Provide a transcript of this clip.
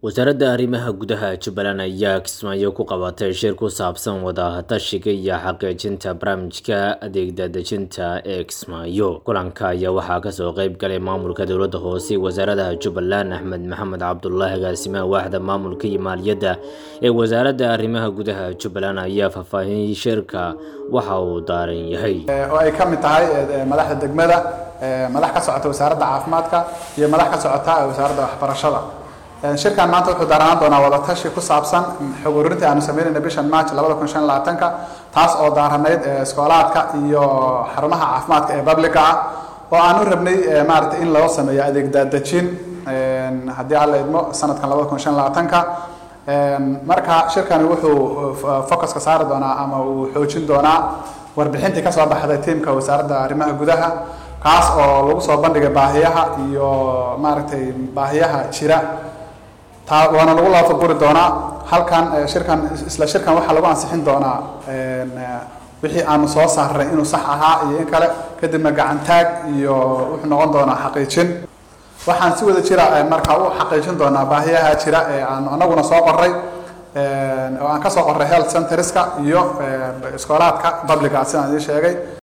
wasaaradda arrimaha gudaha jubbaland ayaa kismaayo ku qabatay shir ku saabsan wadatashiga iyo xaqiijinta barnaamijka adeegdadejinta ee kismaayo kulanka ayaa waxaa kasoo qeyb galay maamulka dowladda hoose wasaaradaha jubbaland axmed maxamed cabdulaahi agaasimaha waaxda maamulka iyo maaliyadda ee wasaaradda arrimaha gudaha jubbaland ayaa faahfaahinay shirka waxa uu daaran yahay oo ay ka mid tahay madaxda degmada madax ka socota wasaaradda caafimaadka iyo madax ka socota wasaaradda waxbarashada shirkan maanta wuxuu daaranaan doonaa wadatashi ku saabsan xog ururintii aanu sameynayna bishan march labada kun shan labaatanka taas oo daaranayd iskoolaadka iyo xarumaha caafimaadka ee publica ah oo aan u rabnay maaragtay in loo sameeyo adeeg daadejin haddii alla idmo sanadkan labada kun shan labaatanka marka shirkani wuxuu focuska saari doonaa ama uu xoojin doonaa warbixintii kasoo baxday tiimka wasaaradda arrimaha gudaha kaas oo lagu soo bandhigay baahiyaha iyo maaragtay baahiyaha jira taa waana lagu laafaguri doonaa halkan shirkan isla shirkan waxaa lagu ansixin doonaa wixii aanu soo saarnay inuu sax ahaa iyo in kale kadibna gacantaag iyo wuxuu noqon doonaa xaqiijin waxaan si wada jira markaa u xaqiijin doonaa baahiyaha jira ee aan anaguna soo qoray oo aan ka soo qoray health centerska iyo iskoolaadka publica sidaan idiin sheegay